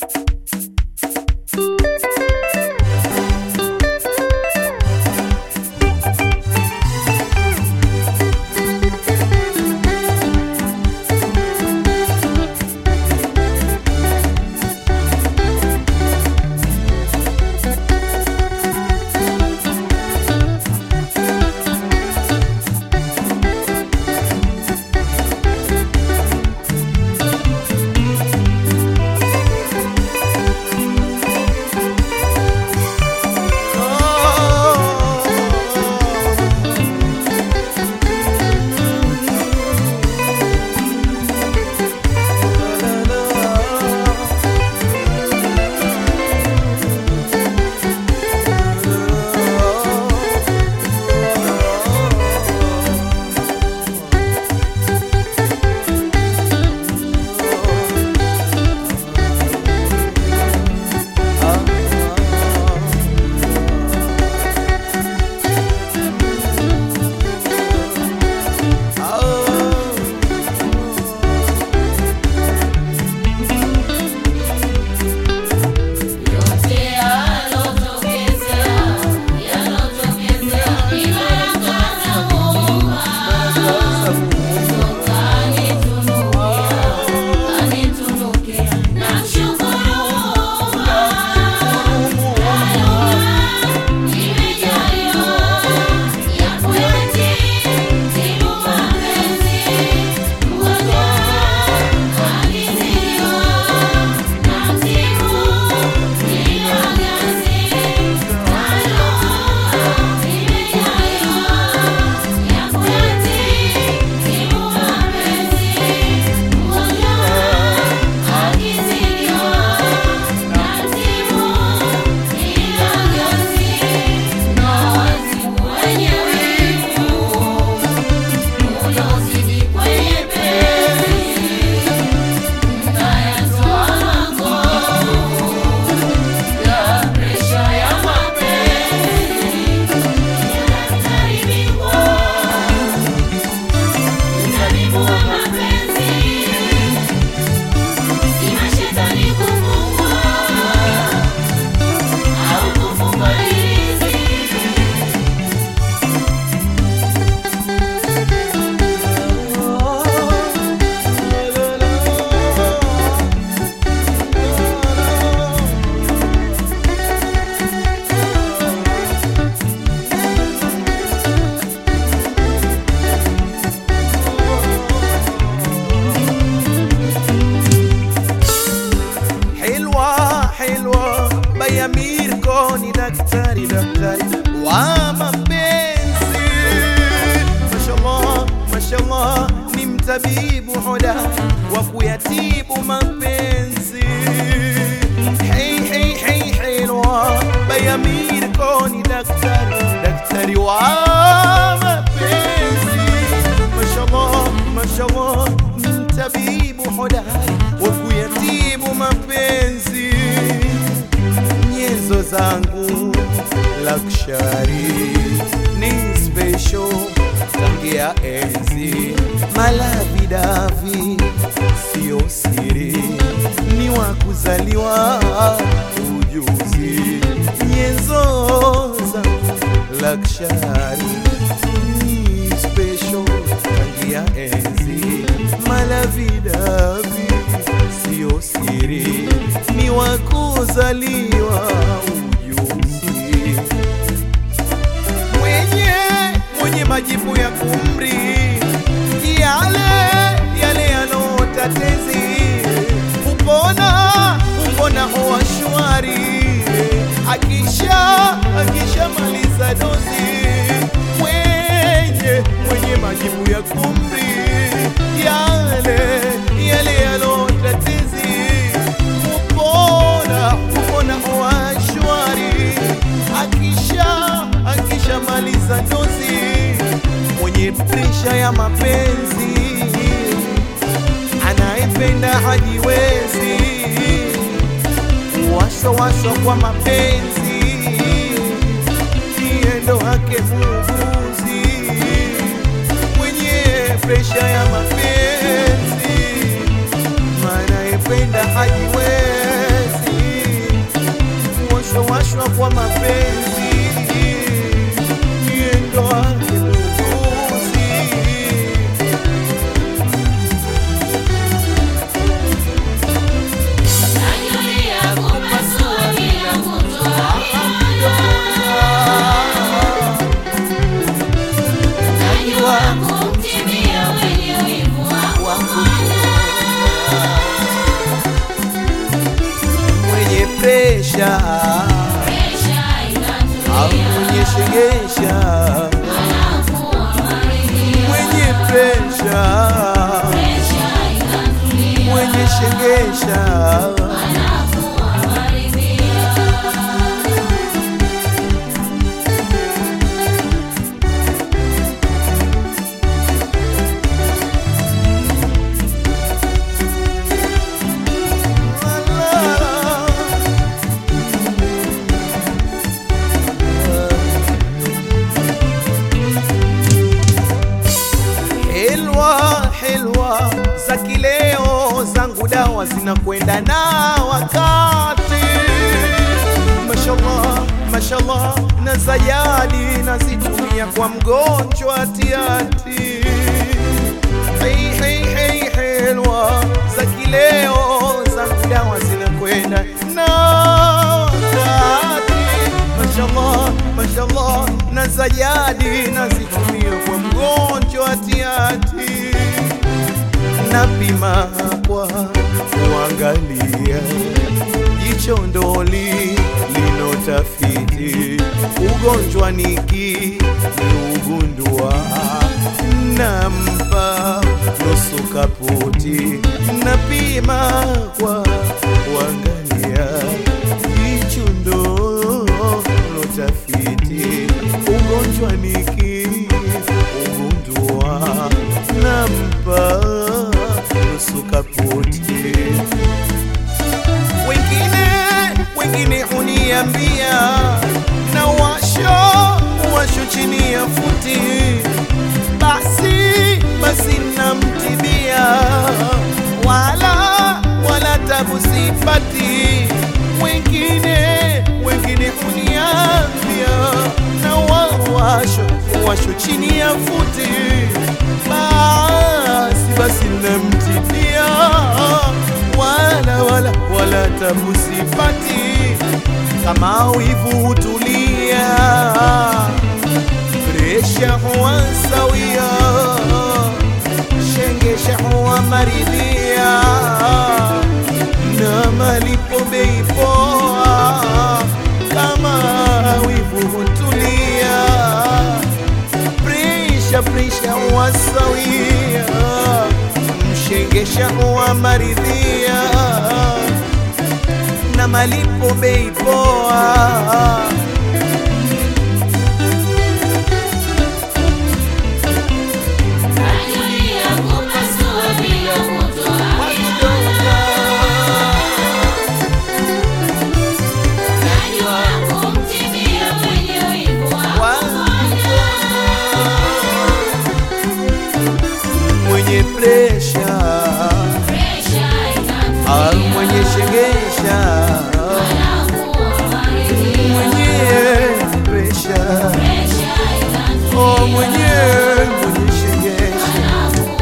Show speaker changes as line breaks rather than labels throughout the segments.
daktari daktari wa mapenzi mashallah mashallah ni mtabibu hodari wa kuyatibu mapenzi hey, hey, hey, helwa bayamir koni daktari daktari wa mapenzi mashallah mashallah ni mtabibu hodari wa kuyatibu mapenzi nyenzo zangu lakshari ni special tangia enzi malavidavi sio siri ni wa kuzaliwa ujuzi nyenzo zangu lakshari ni special tangia enzi malavidavi sio siri ni wa kuzaliwa ujuzi mwenye mwenye majibu ya kumri yale yale yanotatezi kupona kupona huwa shwari akisha akisha maliza dozi mwenye mwenye majibu ya kumri yale yale yanotatezi kupona kupona huwa shwari akisha akisha maliza dozi mwenye presha ya mapenzi anayependa hajiwezi washo washo kwa mapenzi kiendo hake muuguzi mwenye presha ya mapenzi anayependa hajiwezi presha au mwenye shegesha mwenye presha mwenye shegesha Helwa helwa za kileo zangu dawa zinakwenda na wakati, mashallah mashallah, na zayadi nazitumia kwa mgonjwa tiati. Hey, hey, hey, helwa za kileo zangu dawa zinakwenda na wakati, mashallah mashallah, na zayadi nazitumia kwa mgonjwa tiati napima kwa kuangalia jicho ndoli linotafiti ugonjwa niki niugundua nampa nusu kaputi napima kwa kuangalia jicho ndo lotafiti ugonjwa niki ugundua nampa nusu kaputi wengine wengine huniambia na washo washo chini ya futi basi basi namtibia wala wala tabu sipati wengine wengine huniambia na wawasho washo chini ya futi basi basi namtibia wala wala wala tabu sipati kama wivu hutulia presha huwa sawia shengesha huwa maridhia na malipo bei poa kama wivu hutulia presha presha huwa sawia mshengesha huwa maridhia na malipo bei poa mwenye presha au mwenye shegesha mwenye presha oh mwenye mwenye shegesha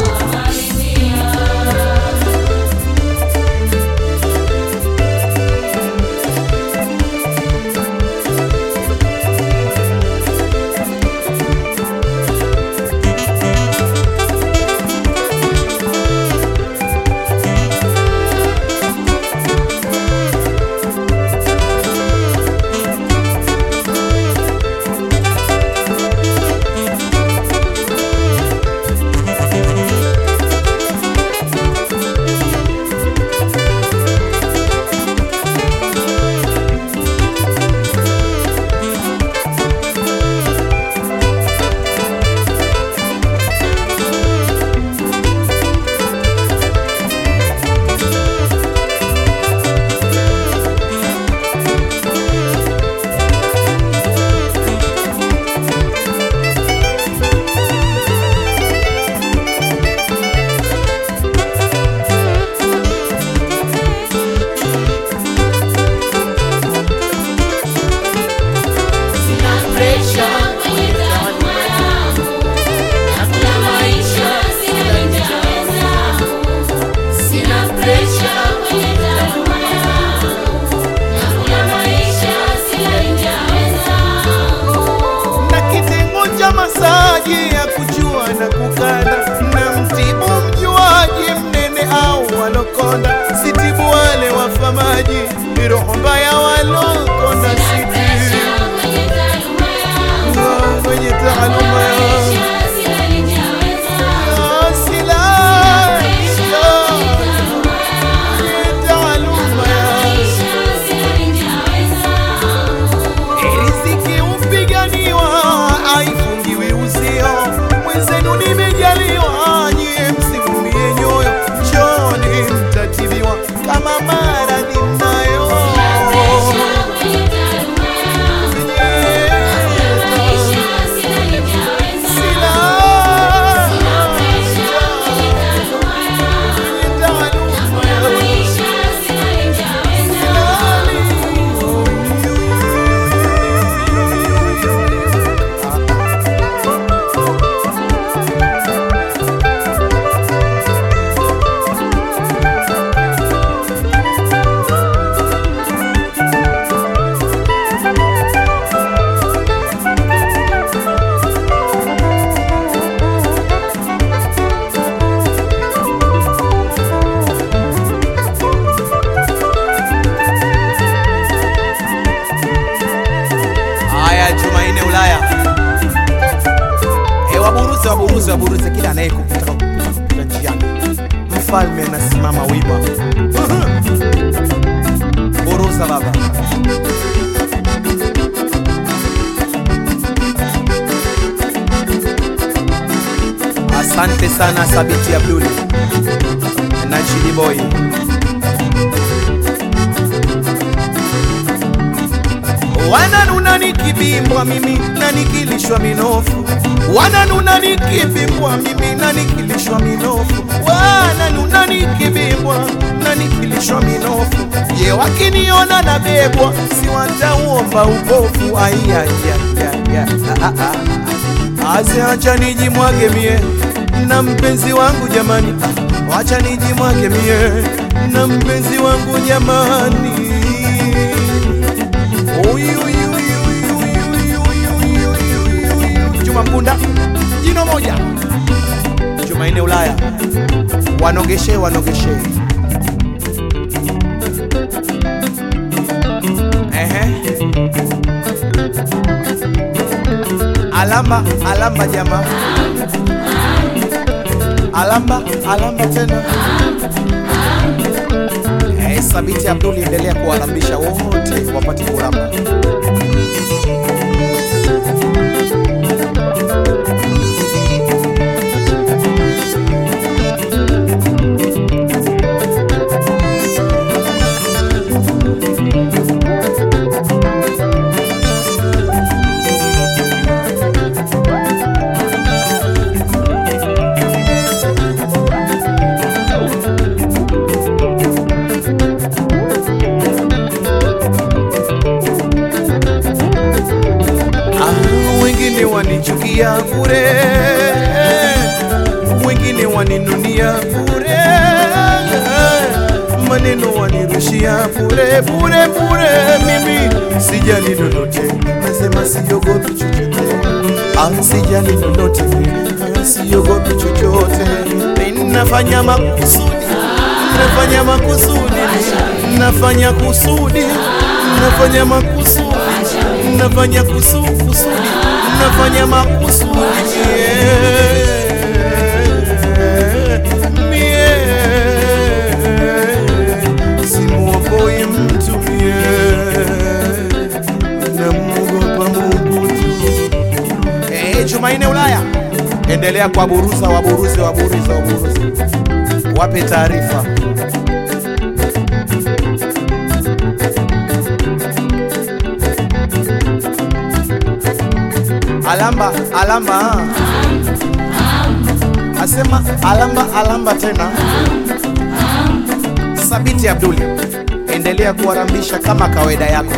na kitengo cha masaji ya kujua na kukanda na mtibu mjuaji mnene au walokonda sitibu wale wafamaji roho mbaya naye kupita kupita kupita njiani, mfalme anasimama wima. Buruza baba. Asante sana Sabiti Abduli na Chidi Boy. Wananuna nikibimbwa mimi na nikilishwa minofu, wananuna nikibimbwa mimi na nikilishwa minofu, wananuna nikibimbwa na nikilishwa minofu. Je, wakiniona nabebwa, si watauomba upofu? Aiyaiyaiyaya, aze acha nijimwage mie na mpenzi wangu jamani, ah, wacha nijimwage mie na mpenzi wangu jamani. Uyu, uyu, uyu, uyu, uyu, uyu, uyu, uyu, uyu. Juma Mkunda jino moja, Jumanne Ulaya, wanogeshe wanogeshe. Ehe. Alamba alamba jamaa, alamba alamba tena. Eh, Sabiti Abduli, endelea kuwalambisha wote wapate kulamba. Ah, wengine wanichukia bure, wengine waninunia bure, maneno wanirushia bure bure bure. Mimi sijali lolote, nasema siogopi chochote, ah, sijali lolote, ah, siogopi chochote. Nafanya makusudi, nafanya makusudi, nafanya kusudi, nafanya makusudi nafanya kusu kusudi, nafanya makusudi mie, mie simuokoi mtu mie, namuogopa Mungu tu. Eh, Jumanne Ulaya, endelea kwa buruza, waburuze, waburuze, waburuze, wape taarifa. Alamba, alamba, ah. asema alamba, alamba tena. Sabiti Abduli, endelea kuwarambisha kama kawaida yako.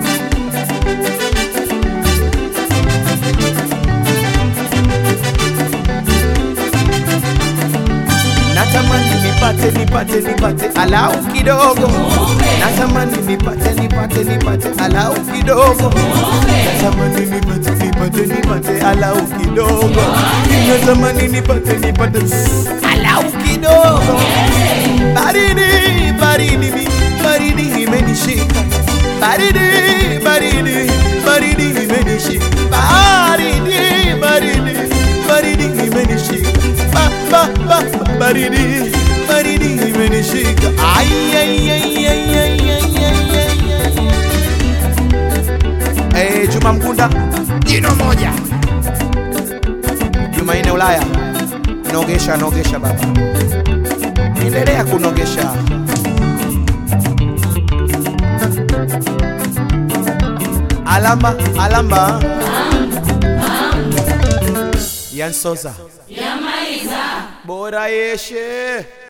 Natamani nipate nipate nipate alau kidogo, natamani nipate nipate nipate alau kidogo, natamani nipate nipate nipate alau kidogo, natamani nipate nipate alau kidogo. Baridi baridi mi- baridi imenishika, baridi baridi baridi imenishika, baridi baridi baridi imenishika, ba ba ba baridi baridi imenishika, ay ay ay ay ay ay ay ay ay. Eh, Juma Mkunda jino moja, Jumanne Ulaya, nogesha nogesha baba, endelea kunogesha. Alamba alamba, Yansoza bora yeshe